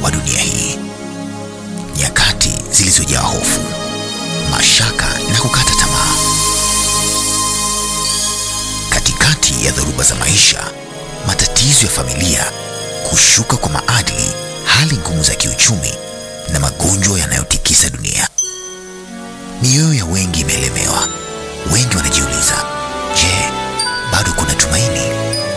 wa dunia hii, nyakati zilizojaa hofu, mashaka na kukata tamaa. Katikati ya dhoruba za maisha, matatizo ya familia, kushuka kwa maadili, hali ngumu za kiuchumi na magonjwa yanayotikisa dunia, mioyo ya wengi imeelemewa. Wengi wanajiuliza, je, bado kuna tumaini?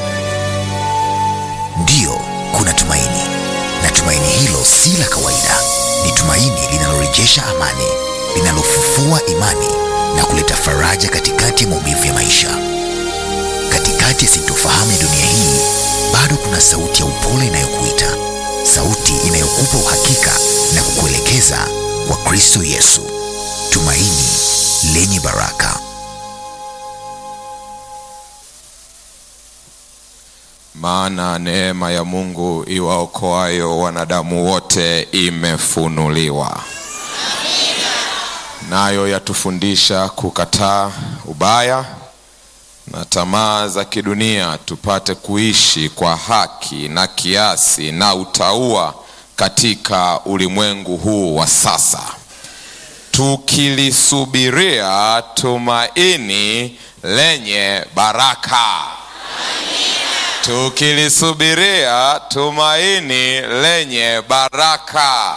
Ndiyo, kuna tumaini, na tumaini hilo si la kawaida. Ni tumaini linalorejesha amani, linalofufua imani na kuleta faraja katikati ya maumivu ya maisha. Katikati ya sintofahamu ya dunia hii, bado kuna sauti ya upole inayokuita, sauti inayokupa uhakika na kukuelekeza kwa Kristo Yesu, tumaini lenye baraka. Maana neema ya Mungu iwaokoayo wanadamu wote imefunuliwa, nayo yatufundisha kukataa ubaya na tamaa za kidunia, tupate kuishi kwa haki na kiasi na utauwa katika ulimwengu huu wa sasa, tukilisubiria tumaini lenye baraka tukilisubiria tumaini lenye baraka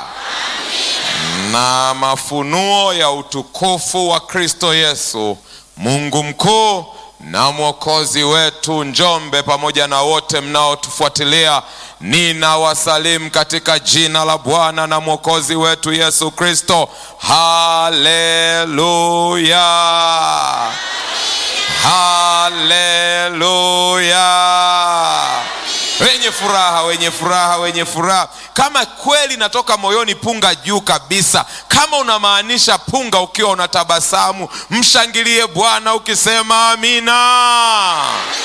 na mafunuo ya utukufu wa Kristo Yesu, Mungu mkuu na mwokozi wetu. Njombe pamoja na wote mnaotufuatilia, ninawasalimu katika jina la Bwana na mwokozi wetu Yesu Kristo. Haleluya! Haleluya! Wenye furaha, wenye furaha, wenye furaha. Kama kweli natoka moyoni, punga juu kabisa. Kama unamaanisha punga ukiwa unatabasamu, mshangilie Bwana ukisema amina.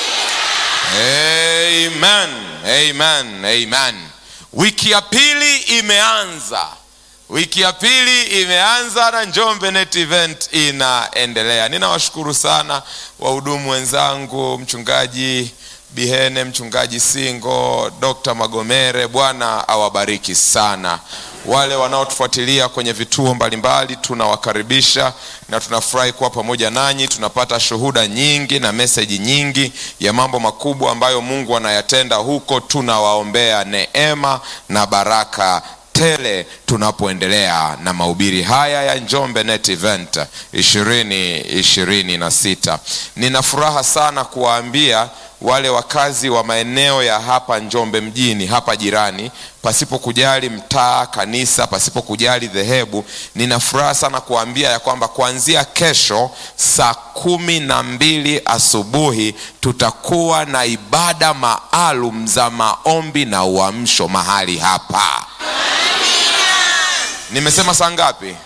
Amen, amen, amen. Wiki ya pili imeanza wiki ya pili imeanza na Njombe Net Event inaendelea. Ninawashukuru sana wahudumu wenzangu, mchungaji Bihene, mchungaji Singo, Dr. Magomere, Bwana awabariki sana. Wale wanaotufuatilia kwenye vituo mbalimbali tunawakaribisha na tunafurahi kuwa pamoja nanyi. Tunapata shuhuda nyingi na meseji nyingi ya mambo makubwa ambayo Mungu anayatenda huko. Tunawaombea neema na baraka tele tunapoendelea na mahubiri haya ya Njombe Net Event ishirini ishirini na sita. Nina furaha sana kuwaambia wale wakazi wa maeneo ya hapa Njombe mjini hapa jirani, pasipo kujali mtaa, kanisa, pasipo kujali dhehebu, nina furaha sana kuwaambia ya kwamba kuanzia kesho saa kumi na mbili asubuhi tutakuwa na ibada maalum za maombi na uamsho mahali hapa. Nimesema saa ngapi?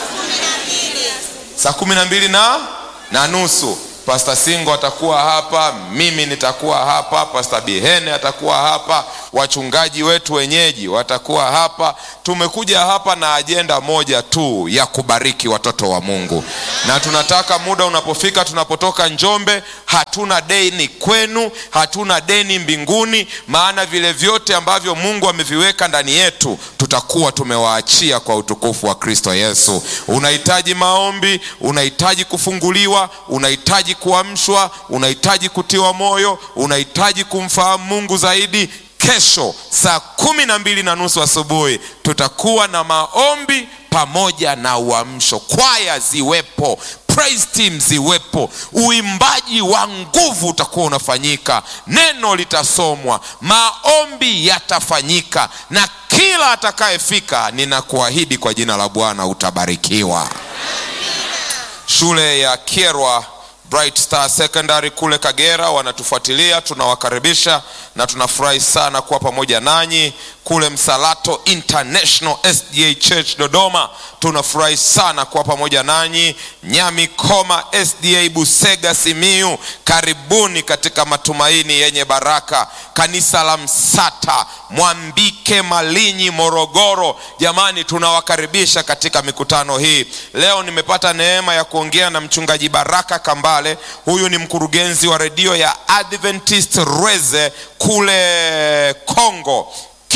Saa kumi na mbili na na nusu. Pasta Singo atakuwa hapa, mimi nitakuwa hapa, Pasta Bihene atakuwa hapa, wachungaji wetu wenyeji watakuwa hapa. Tumekuja hapa na ajenda moja tu ya kubariki watoto wa Mungu, na tunataka muda unapofika, tunapotoka Njombe, hatuna deni kwenu, hatuna deni mbinguni, maana vile vyote ambavyo Mungu ameviweka ndani yetu tutakuwa tumewaachia kwa utukufu wa Kristo Yesu. Unahitaji maombi, unahitaji kufunguliwa, unahitaji kuamshwa, unahitaji kutiwa moyo, unahitaji kumfahamu Mungu zaidi. Kesho saa kumi na mbili na nusu asubuhi tutakuwa na maombi pamoja na uamsho, kwaya ziwepo, praise team ziwepo, uimbaji wa nguvu utakuwa unafanyika, neno litasomwa, maombi yatafanyika, na kila atakayefika, ninakuahidi kwa jina la Bwana utabarikiwa. Shule ya Kyerwa Bright Star Secondary kule Kagera wanatufuatilia, tunawakaribisha na tunafurahi sana kuwa pamoja nanyi. Kule Msalato International SDA Church Dodoma tunafurahi sana kuwa pamoja nanyi. Nyamikoma SDA Busega Simiu, karibuni katika matumaini yenye baraka. Kanisa la Msata Mwambike Malinyi Morogoro, jamani, tunawakaribisha katika mikutano hii. Leo nimepata neema ya kuongea na mchungaji Baraka Kambale. Huyu ni mkurugenzi wa redio ya Adventist Rweze kule Kongo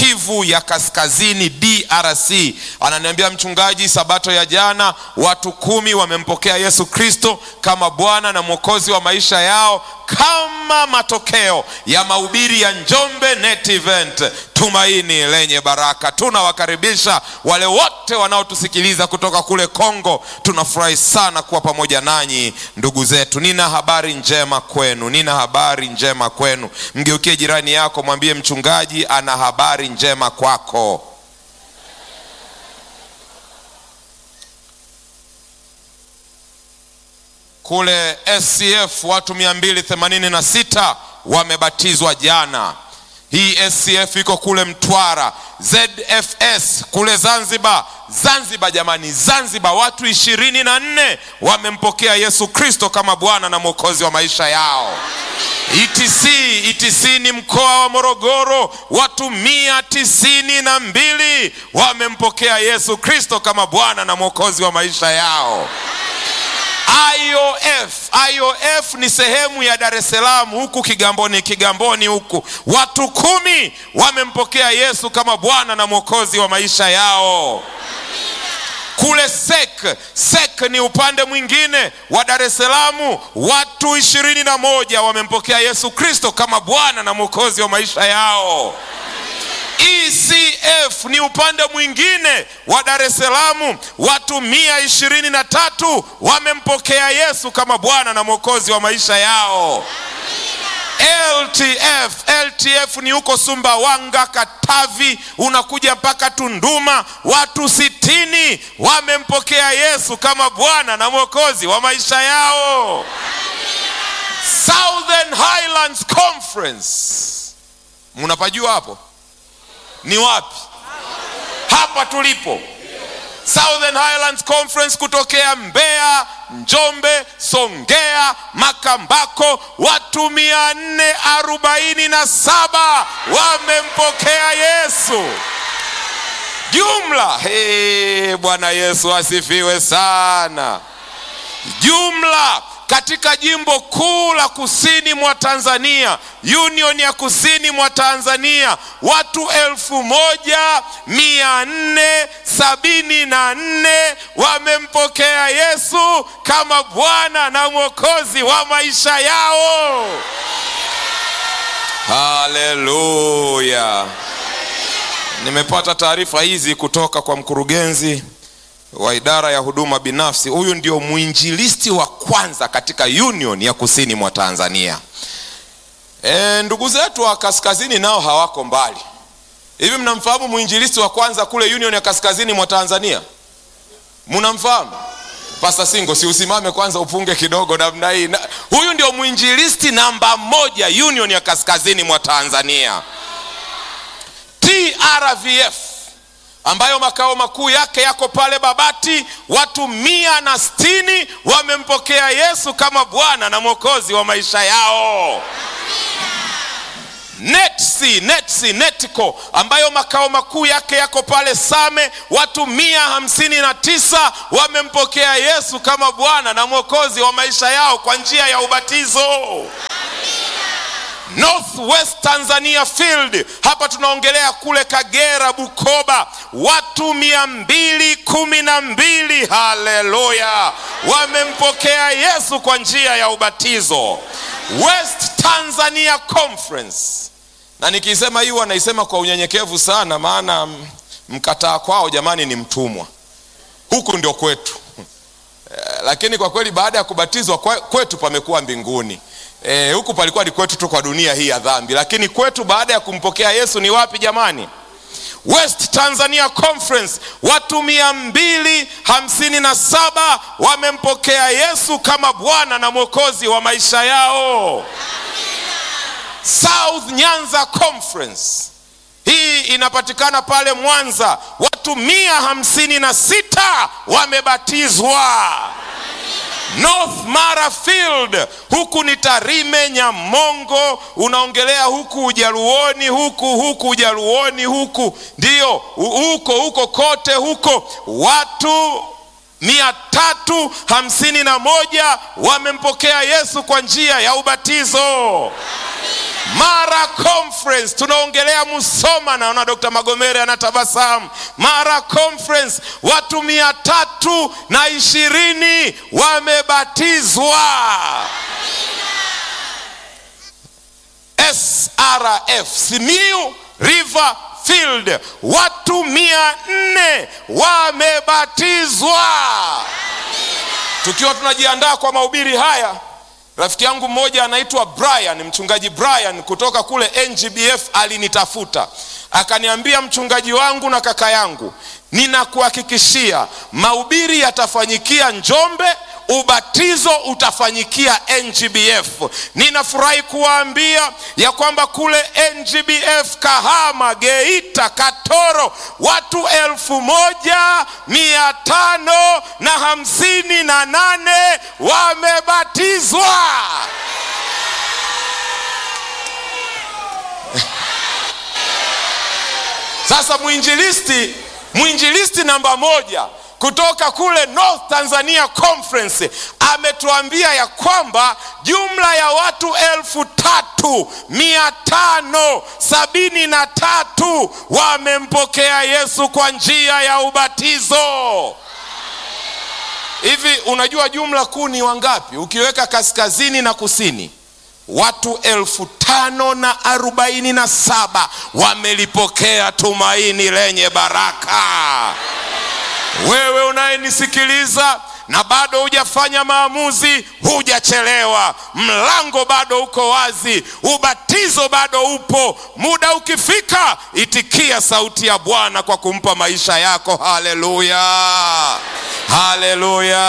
Kivu ya Kaskazini, DRC. Ananiambia mchungaji, sabato ya jana watu kumi wamempokea Yesu Kristo kama Bwana na Mwokozi wa maisha yao kama matokeo ya mahubiri ya Njombe Net Event, tumaini lenye baraka. Tunawakaribisha wale wote wanaotusikiliza kutoka kule Kongo. Tunafurahi sana kuwa pamoja nanyi ndugu zetu. Nina habari njema kwenu, nina habari njema kwenu. Mgeukie jirani yako, mwambie mchungaji ana habari njema kwako. Kule SCF watu 286 wamebatizwa jana. Hii SCF iko kule Mtwara. ZFS kule Zanzibar, Zanzibar jamani, Zanzibar watu ishirini na nne wamempokea Yesu Kristo kama Bwana na Mwokozi wa maisha yao. ETC, ETC ni mkoa wa Morogoro, watu mia tisini na mbili wamempokea Yesu Kristo kama Bwana na Mwokozi wa maisha yao. IOF, IOF ni sehemu ya Dar es Salaam huku Kigamboni, Kigamboni huku watu kumi wamempokea Yesu kama Bwana na Mwokozi wa maisha yao. Kule SEK, SEK ni upande mwingine wa Dar es Salaam, watu ishirini na moja wamempokea Yesu Kristo kama Bwana na Mwokozi wa maisha yao. ECF ni upande mwingine wa Dar es Salaam, watu mia ishirini na tatu wamempokea Yesu kama Bwana na Mwokozi wa maisha yao. LTF, LTF ni huko Sumbawanga, Katavi, unakuja mpaka Tunduma, watu sitini wamempokea Yesu kama Bwana na Mwokozi wa maisha yao. Southern Highlands Conference, mnapajua hapo ni wapi? Hapa tulipo Southern Highlands Conference kutokea Mbeya, Njombe, Songea, Makambako, watu mia nne arobaini na saba wamempokea Yesu jumla. Hey, Bwana Yesu asifiwe sana. Jumla katika jimbo kuu la kusini mwa Tanzania, Union ya kusini mwa Tanzania, watu elfu moja mia nne sabini na nne wamempokea Yesu kama Bwana na Mwokozi wa maisha yao. Haleluya! Nimepata taarifa hizi kutoka kwa mkurugenzi wa idara ya huduma binafsi. Huyu ndio mwinjilisti wa kwanza katika Union ya kusini mwa Tanzania. E, ndugu zetu wa kaskazini nao hawako mbali. Hivi mnamfahamu mwinjilisti wa kwanza kule Union ya kaskazini mwa Tanzania? Mnamfahamu? Pasta Singo, si usimame kwanza upunge kidogo namna hii. Na, huyu ndio mwinjilisti namba moja Union ya kaskazini mwa Tanzania, TRVF ambayo makao makuu yake yako pale Babati. Watu mia na sitini wamempokea Yesu kama Bwana na Mwokozi wa maisha yao. Netsi, Netsi, Netco ambayo makao makuu yake yako pale Same, watu mia hamsini na tisa wamempokea Yesu kama Bwana na Mwokozi wa maisha yao kwa njia ya ubatizo. Northwest Tanzania Field, hapa tunaongelea kule Kagera, Bukoba, watu mia mbili kumi na mbili haleluya, wamempokea Yesu kwa njia ya ubatizo. West Tanzania Conference, na nikisema hii wanaisema kwa unyenyekevu sana, maana mkataa kwao jamani ni mtumwa. Huku ndio kwetu lakini kwa kweli baada ya kubatizwa kwetu pamekuwa mbinguni. E, huku palikuwa ni kwetu tu kwa dunia hii ya dhambi, lakini kwetu baada ya kumpokea Yesu ni wapi jamani? West Tanzania Conference, watu mia mbili hamsini na saba wamempokea Yesu kama Bwana na Mwokozi wa maisha yao. South Nyanza Conference, hii inapatikana pale Mwanza, watu mia hamsini na sita wamebatizwa. North Mara Field, huku ni Tarime, Nyamongo, unaongelea huku Ujaluoni, huku huku Ujaluoni, huku ndio huko huko kote huko, watu mia tatu hamsini na moja wamempokea yesu kwa njia ya ubatizo mara conference tunaongelea musoma naona dr magomere anatabasamu mara conference watu mia tatu na ishirini wamebatizwa srf simiu river field watu mia nne wamebatizwa tukiwa tunajiandaa kwa mahubiri haya rafiki yangu mmoja anaitwa brian mchungaji brian kutoka kule ngbf alinitafuta akaniambia mchungaji wangu na kaka yangu ninakuhakikishia mahubiri yatafanyikia njombe ubatizo utafanyikia ngbf ninafurahi kuwaambia ya kwamba kule ngbf kahama geita katoro watu elfu moja mia tano na hamsini na nane wamebatizwa sasa mwinjilisti mwinjilisti namba moja kutoka kule north tanzania conference ametuambia ya kwamba jumla ya watu elfu tatu mia tano sabini na tatu wamempokea yesu kwa njia ya ubatizo hivi unajua jumla kuu ni wangapi ukiweka kaskazini na kusini watu elfu tano na arobaini na saba wamelipokea tumaini lenye baraka wewe unayenisikiliza na bado hujafanya maamuzi hujachelewa mlango bado uko wazi ubatizo bado upo muda ukifika itikia sauti ya bwana kwa kumpa maisha yako haleluya haleluya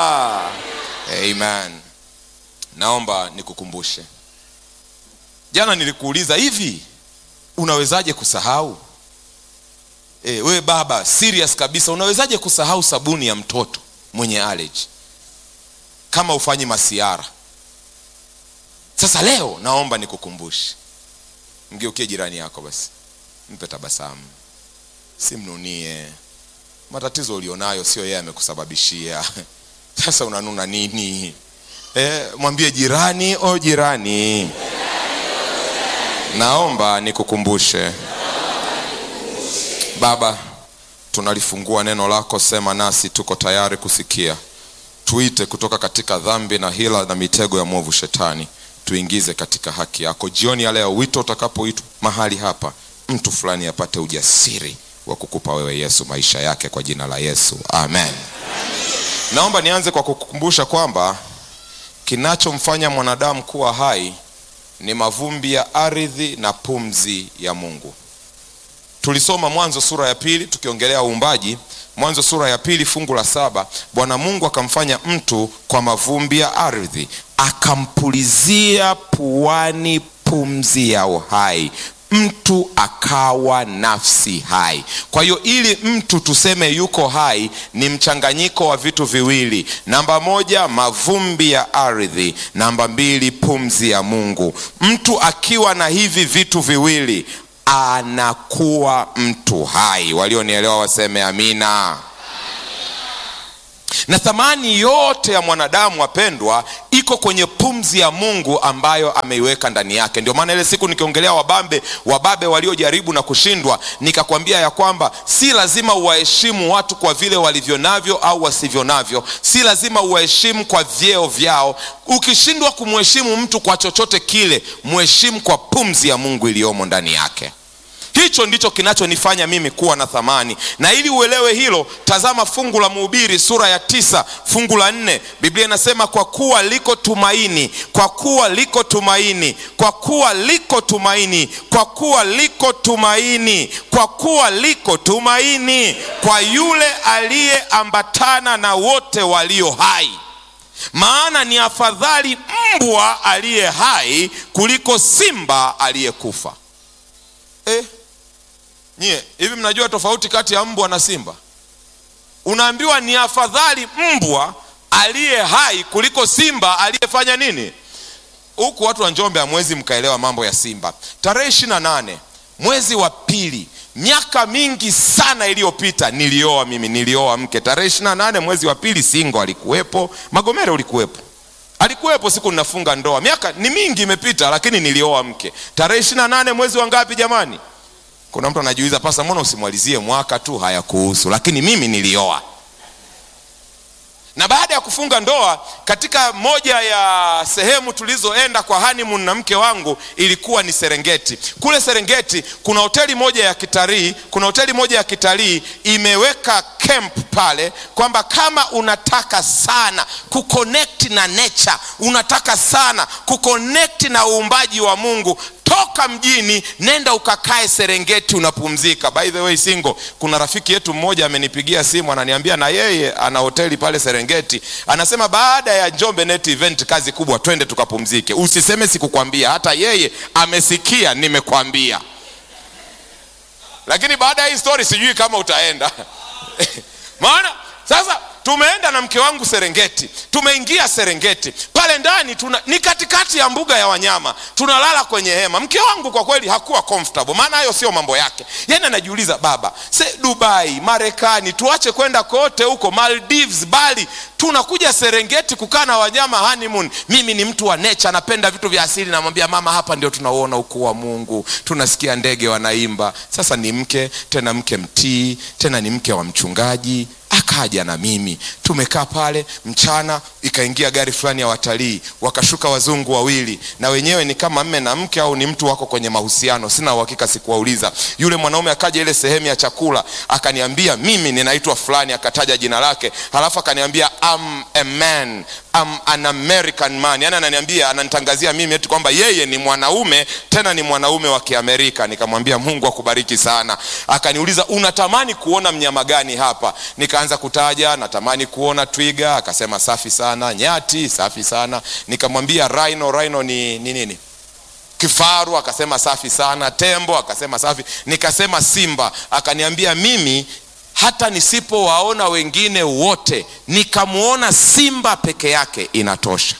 amen naomba nikukumbushe jana nilikuuliza hivi unawezaje kusahau e, wewe baba serious kabisa unawezaje kusahau sabuni ya mtoto mwenye allergy kama ufanyi masiara sasa leo naomba nikukumbushe mgeukie jirani yako basi mpe tabasamu simnunie matatizo ulionayo sio yeye amekusababishia sasa unanuna nini e, mwambie jirani o jirani naomba nikukumbushe baba tunalifungua neno lako sema nasi tuko tayari kusikia tuite kutoka katika dhambi na hila na mitego ya mwovu shetani tuingize katika haki yako jioni ya leo wito utakapoitwa mahali hapa mtu fulani apate ujasiri wa kukupa wewe yesu maisha yake kwa jina la yesu amen naomba nianze kwa kukukumbusha kwamba kinachomfanya mwanadamu kuwa hai ni mavumbi ya ardhi na pumzi ya mungu tulisoma mwanzo sura ya pili tukiongelea uumbaji mwanzo sura ya pili fungu la saba bwana mungu akamfanya mtu kwa mavumbi ya ardhi akampulizia puani pumzi ya uhai mtu akawa nafsi hai kwa hiyo ili mtu tuseme yuko hai ni mchanganyiko wa vitu viwili namba moja mavumbi ya ardhi namba mbili pumzi ya mungu mtu akiwa na hivi vitu viwili anakuwa mtu hai walionielewa waseme amina na thamani yote ya mwanadamu wapendwa iko kwenye pumzi ya mungu ambayo ameiweka ndani yake ndio maana ile siku nikiongelea wabambe wababe waliojaribu na kushindwa nikakwambia ya kwamba si lazima uwaheshimu watu kwa vile walivyo navyo au wasivyo navyo si lazima uwaheshimu kwa vyeo vyao ukishindwa kumheshimu mtu kwa chochote kile mheshimu kwa pumzi ya mungu iliyomo ndani yake hicho ndicho kinachonifanya mimi kuwa na thamani na ili uelewe hilo tazama fungu la mhubiri sura ya tisa fungu la nne biblia inasema kwa kuwa liko tumaini kwa kuwa liko tumaini kwa kuwa liko tumaini kwa kuwa liko tumaini kwa kuwa liko tumaini kwa yule aliyeambatana na wote walio hai maana ni afadhali mbwa aliye hai kuliko simba aliyekufa eh, nyie hivi mnajua tofauti kati ya mbwa na simba unaambiwa ni afadhali mbwa aliye hai kuliko simba aliyefanya nini huku watu wa njombe hamwezi mkaelewa mambo ya simba tarehe ishiri na nane mwezi wa pili miaka mingi sana iliyopita nilioa mimi nilioa mke tarehe ishiri na nane mwezi wa pili singo alikuwepo magomere ulikuwepo alikuwepo siku ninafunga ndoa miaka ni mingi imepita lakini nilioa mke tarehe ishiri na nane mwezi wa ngapi jamani kuna mtu anajiuliza pasa mbona usimwalizie mwaka tu hayakuhusu lakini mimi nilioa na baada ya kufunga ndoa katika moja ya sehemu tulizoenda kwa honeymoon na mke wangu ilikuwa ni serengeti kule serengeti kuna hoteli moja ya kitalii kuna hoteli moja ya kitalii imeweka camp pale kwamba kama unataka sana kuconnect na nature unataka sana kuconnect na uumbaji wa mungu toka mjini nenda ukakae serengeti unapumzika by the way singo kuna rafiki yetu mmoja amenipigia simu ananiambia na yeye ana hoteli pale serengeti anasema baada ya njombe net event kazi kubwa twende tukapumzike usiseme sikukwambia hata yeye amesikia nimekwambia lakini baada ya hii story sijui kama utaenda maana sasa tumeenda na mke wangu serengeti tumeingia serengeti pale ndani tuna, ni katikati ya mbuga ya wanyama tunalala kwenye hema mke wangu kwa kweli hakuwa comfortable maana hayo sio mambo yake yani anajiuliza baba se dubai marekani tuache kwenda kote huko maldives bali tunakuja serengeti kukaa na wanyama honeymoon mimi ni mtu wa nature napenda vitu vya asili namwambia mama hapa ndio tunauona ukuu wa mungu tunasikia ndege wanaimba sasa ni mke tena mke mtii tena ni mke wa mchungaji akaja na mimi tumekaa pale mchana ikaingia gari fulani ya watalii wakashuka wazungu wawili na wenyewe ni kama mme na mke au ni mtu wako kwenye mahusiano sina uhakika sikuwauliza yule mwanaume akaja ile sehemu ya chakula akaniambia mimi ninaitwa fulani akataja jina lake halafu akaniambia I'm a man I'm an American man yani ananiambia ananitangazia mimi eti kwamba yeye ni mwanaume tena ni mwanaume wa kiamerika nikamwambia mungu akubariki sana akaniuliza unatamani kuona mnyama gani hapa nikaanza kutaja natamani kuona twiga akasema safi sana nyati safi sana nikamwambia rhino rhino ni ni nini kifaru akasema safi sana tembo akasema safi nikasema simba akaniambia mimi hata nisipowaona wengine wote nikamwona simba peke yake inatosha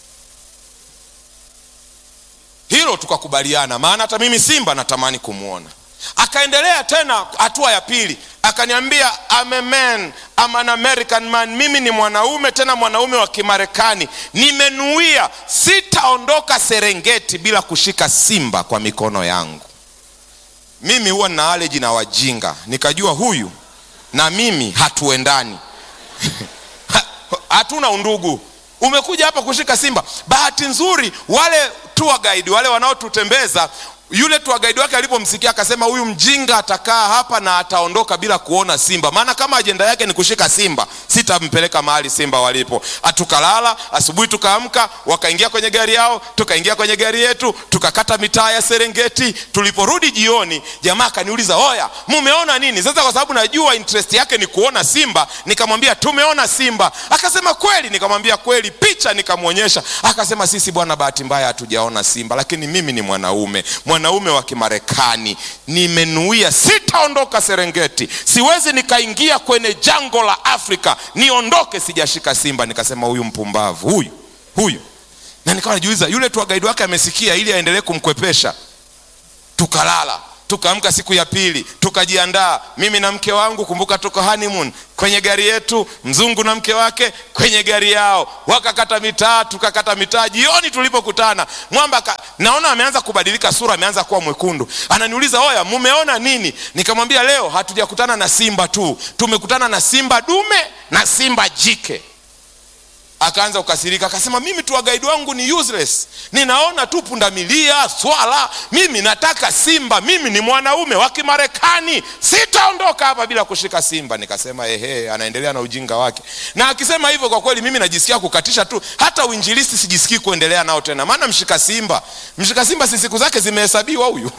hilo tukakubaliana maana hata mimi simba natamani kumwona akaendelea tena hatua ya pili akaniambia I'm a man, I'm an American man mimi ni mwanaume tena mwanaume wa kimarekani nimenuia sitaondoka serengeti bila kushika simba kwa mikono yangu mimi huwa nina aleji na wajinga nikajua huyu na mimi hatuendani hatuna undugu umekuja hapa kushika simba bahati nzuri wale tour guide wale wanaotutembeza yule tour guide wake alipomsikia akasema huyu mjinga atakaa hapa na ataondoka bila kuona simba maana kama ajenda yake ni kushika simba sitampeleka mahali simba walipo tukalala asubuhi tukaamka wakaingia kwenye gari yao tukaingia kwenye gari yetu tukakata mitaa ya serengeti tuliporudi jioni jamaa akaniuliza oya mumeona nini sasa kwa sababu najua interest yake ni kuona simba nikamwambia tumeona simba akasema kweli nikamwambia kweli picha nikamwonyesha akasema sisi bwana bahati mbaya hatujaona simba lakini mimi ni mwanaume mwanaume wa kimarekani nimenuia sitaondoka serengeti siwezi nikaingia kwenye jango la afrika niondoke sijashika simba nikasema huyu mpumbavu huyu huyu na nikawa najiuliza yule tu gaidi wake amesikia ili aendelee kumkwepesha tukalala tukaamka siku ya pili tukajiandaa mimi na mke wangu kumbuka tuko honeymoon kwenye gari yetu mzungu na mke wake kwenye gari yao wakakata mitaa tukakata mitaa jioni tulipokutana mwamba ka, naona ameanza kubadilika sura ameanza kuwa mwekundu ananiuliza oya mumeona nini nikamwambia leo hatujakutana na simba tu tumekutana na simba dume na simba jike akaanza kukasirika akasema mimi tu wagaidi wangu ni useless ninaona tu pundamilia swala mimi nataka simba mimi ni mwanaume wa kimarekani sitaondoka hapa bila kushika simba nikasema ehe anaendelea na ujinga wake na akisema hivyo kwa kweli mimi najisikia kukatisha tu hata uinjilisti sijisikii kuendelea nao tena maana mshika simba mshika simba si siku zake zimehesabiwa huyu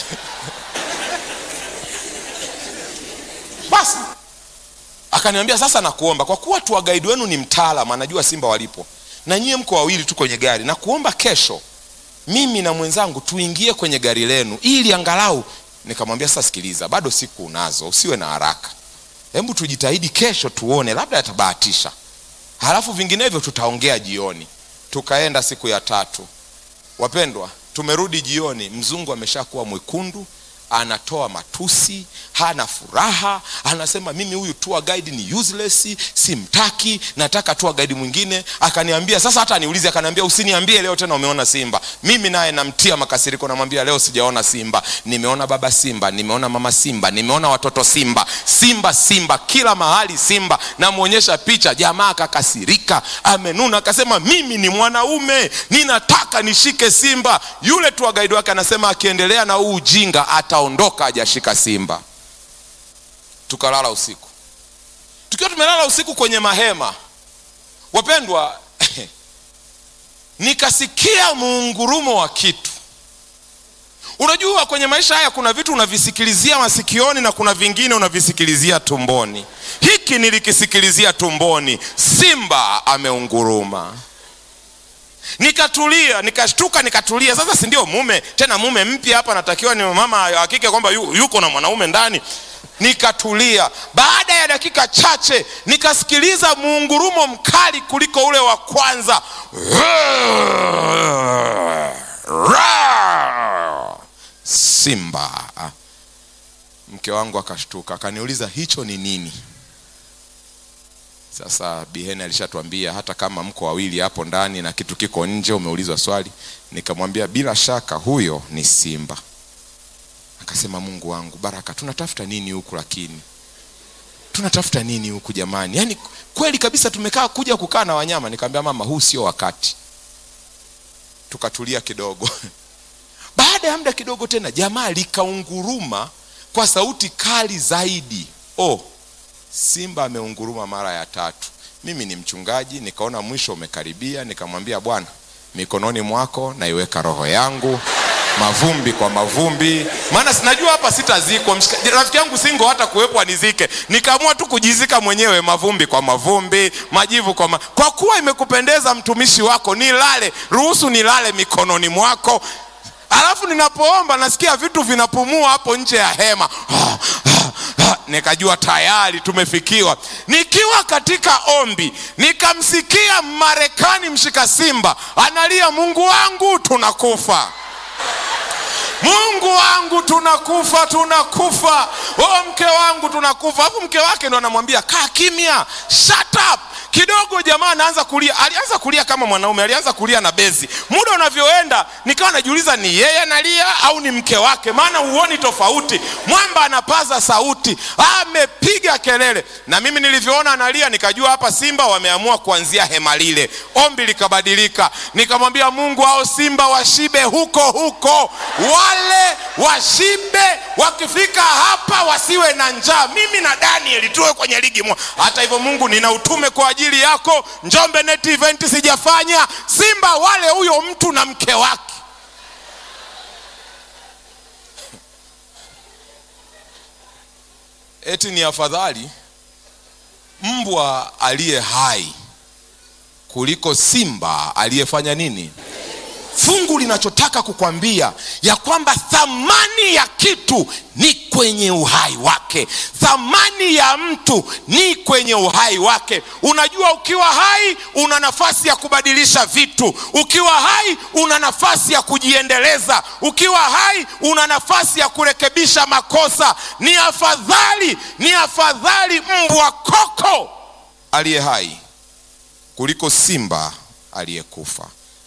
basi akaniambia sasa nakuomba kwa kuwa tu gaidi wenu ni mtaalam anajua simba walipo na nyie mko wawili tu kwenye gari na kuomba kesho mimi na mwenzangu tuingie kwenye gari lenu ili angalau nikamwambia sasa sikiliza bado siku unazo usiwe na haraka hebu tujitahidi kesho tuone labda atabahatisha halafu vinginevyo tutaongea jioni tukaenda siku ya tatu wapendwa tumerudi jioni mzungu ameshakuwa mwekundu anatoa matusi hana furaha anasema mimi huyu tour guide ni useless simtaki nataka tour guide mwingine akaniambia sasa hata niulize akaniambia usiniambie leo tena umeona simba mimi naye namtia makasiriko namwambia leo sijaona simba nimeona baba simba nimeona mama simba nimeona watoto simba simba simba kila mahali simba namwonyesha picha jamaa akakasirika amenuna akasema mimi ni mwanaume ninataka nishike simba yule tour guide wake anasema akiendelea na huu ujinga ataondoka hajashika simba tukalala usiku tukiwa tumelala usiku kwenye mahema wapendwa nikasikia muungurumo wa kitu unajua kwenye maisha haya kuna vitu unavisikilizia masikioni na kuna vingine unavisikilizia tumboni hiki nilikisikilizia tumboni simba ameunguruma nikatulia nikashtuka nikatulia sasa si ndio mume tena mume mpya hapa natakiwa ni mama hakike kwamba yu, yuko na mwanaume ndani nikatulia baada ya dakika chache nikasikiliza muungurumo mkali kuliko ule wa kwanza simba mke wangu akashtuka akaniuliza hicho ni nini sasa biheni alishatuambia hata kama mko wawili hapo ndani na kitu kiko nje umeulizwa swali nikamwambia bila shaka huyo ni simba akasema mungu wangu baraka tunatafuta nini huku lakini tunatafuta nini huku jamani yaani kweli kabisa tumekaa kuja kukaa na wanyama nikamwambia mama huu sio wakati tukatulia kidogo baada ya muda kidogo tena jamaa likaunguruma kwa sauti kali zaidi oh simba ameunguruma mara ya tatu mimi ni mchungaji nikaona mwisho umekaribia nikamwambia bwana mikononi mwako naiweka roho yangu mavumbi kwa mavumbi maana sinajua hapa sitazikwa Mshika- rafiki yangu singo hata kuwepo anizike nikaamua tu kujizika mwenyewe mavumbi kwa mavumbi majivu kwa ma... kwa kuwa imekupendeza mtumishi wako nilale ruhusu nilale mikononi mwako alafu ninapoomba nasikia vitu vinapumua hapo nje ya hema nikajua tayari tumefikiwa nikiwa katika ombi nikamsikia marekani mshika simba analia mungu wangu tunakufa mungu wangu tunakufa tunakufa o mke wangu tunakufa alafu mke wake ndo anamwambia kaa kimya shut up kidogo jamaa anaanza kulia alianza kulia kama mwanaume alianza kulia na bezi muda unavyoenda nikawa najiuliza ni yeye analia au ni mke wake maana huoni tofauti mwamba anapaza sauti amepiga kelele na mimi nilivyoona analia nikajua hapa simba wameamua kuanzia hema lile ombi likabadilika nikamwambia mungu hao simba washibe huko huko wale washibe wakifika hapa wasiwe na njaa mimi na danieli tuwe kwenye ligi moja hata hivyo mungu nina utume kwa ajili yako njombe net event sijafanya simba wale huyo mtu na mke wake eti ni afadhali mbwa aliye hai kuliko simba aliyefanya nini fungu linachotaka kukwambia ya kwamba thamani ya kitu ni kwenye uhai wake thamani ya mtu ni kwenye uhai wake unajua ukiwa hai una nafasi ya kubadilisha vitu ukiwa hai una nafasi ya kujiendeleza ukiwa hai una nafasi ya kurekebisha makosa ni afadhali ni afadhali mbwa koko aliye hai kuliko simba aliyekufa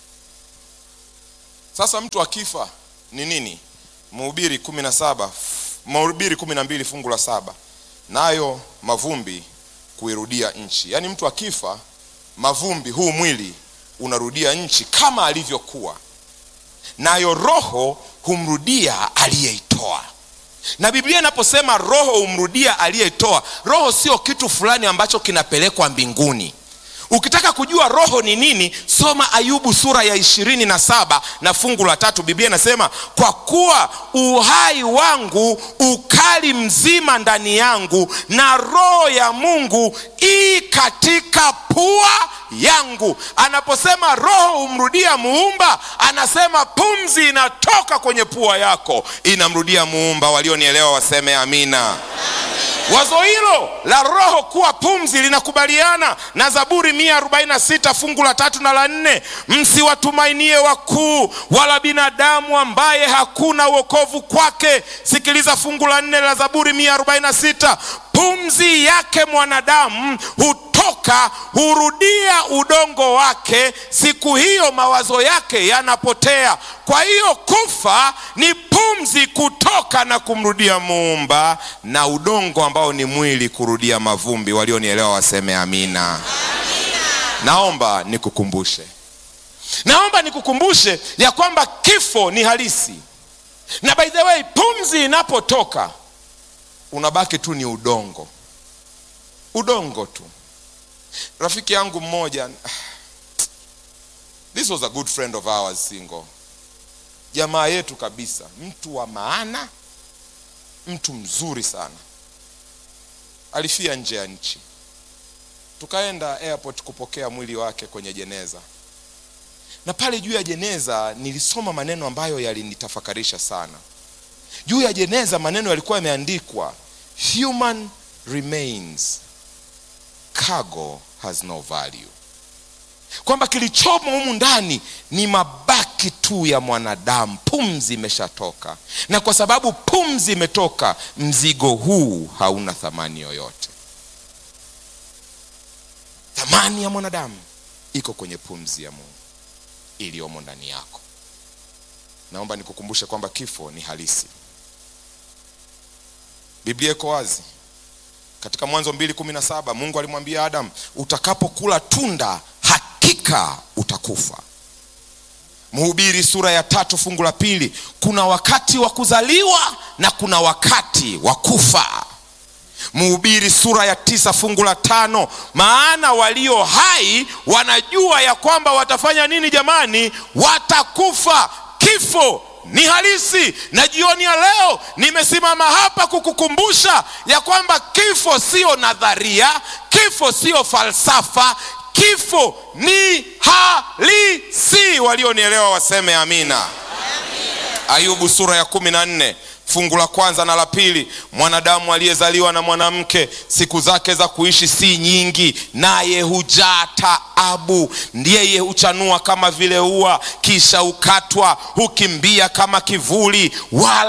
sasa mtu akifa ni nini mhubiri kumi na saba mhubiri kumi na mbili fungu la saba nayo mavumbi kuirudia nchi yaani mtu akifa mavumbi huu mwili unarudia nchi kama alivyokuwa nayo roho humrudia aliyeitoa na biblia inaposema roho humrudia aliyeitoa roho sio kitu fulani ambacho kinapelekwa mbinguni ukitaka kujua roho ni nini soma ayubu sura ya ishirini na saba na fungu la tatu biblia inasema kwa kuwa uhai wangu ukali mzima ndani yangu na roho ya mungu ii katika pua yangu anaposema roho humrudia muumba anasema pumzi inatoka kwenye pua yako inamrudia muumba walionielewa waseme amina wazo hilo la roho kuwa pumzi linakubaliana na zaburi 146 fungu la tatu na la nne msiwatumainie wakuu wala binadamu ambaye hakuna uokovu kwake sikiliza fungu la nne la zaburi 146 pumzi yake mwanadamu hutoka hurudia udongo wake siku hiyo mawazo yake yanapotea kwa hiyo kufa ni pumzi kutoka na kumrudia muumba na udongo ambao ni mwili kurudia mavumbi walionielewa waseme amina, amina. naomba nikukumbushe naomba nikukumbushe ya kwamba kifo ni halisi na by the way pumzi inapotoka unabaki tu ni udongo udongo tu rafiki yangu mmoja this was a good friend of ours single jamaa yetu kabisa mtu wa maana mtu mzuri sana alifia nje ya nchi tukaenda airport kupokea mwili wake kwenye jeneza na pale juu ya jeneza nilisoma maneno ambayo yalinitafakarisha sana juu ya jeneza maneno yalikuwa yameandikwa human remains cargo has no value kwamba kilichomo humu ndani ni mabaki tu ya mwanadamu pumzi imeshatoka na kwa sababu pumzi imetoka mzigo huu hauna thamani yoyote thamani ya mwanadamu iko kwenye pumzi ya mungu iliyomo ndani yako naomba nikukumbushe kwamba kifo ni halisi biblia iko wazi katika mwanzo mbili kumi na saba mungu alimwambia adamu utakapokula tunda hakika utakufa mhubiri sura ya tatu fungu la pili kuna wakati wa kuzaliwa na kuna wakati wa kufa mhubiri sura ya tisa fungu la tano maana walio hai wanajua ya kwamba watafanya nini jamani watakufa kifo ni halisi na jioni ya leo nimesimama hapa kukukumbusha ya kwamba kifo sio nadharia kifo sio falsafa kifo ni halisi walionielewa waseme amina, amina. ayubu sura ya kumi na nne fungu la kwanza na la pili mwanadamu aliyezaliwa na mwanamke siku zake za kuishi si nyingi naye hujaa taabu ndiyeye huchanua kama vile ua kisha hukatwa hukimbia kama kivuli wala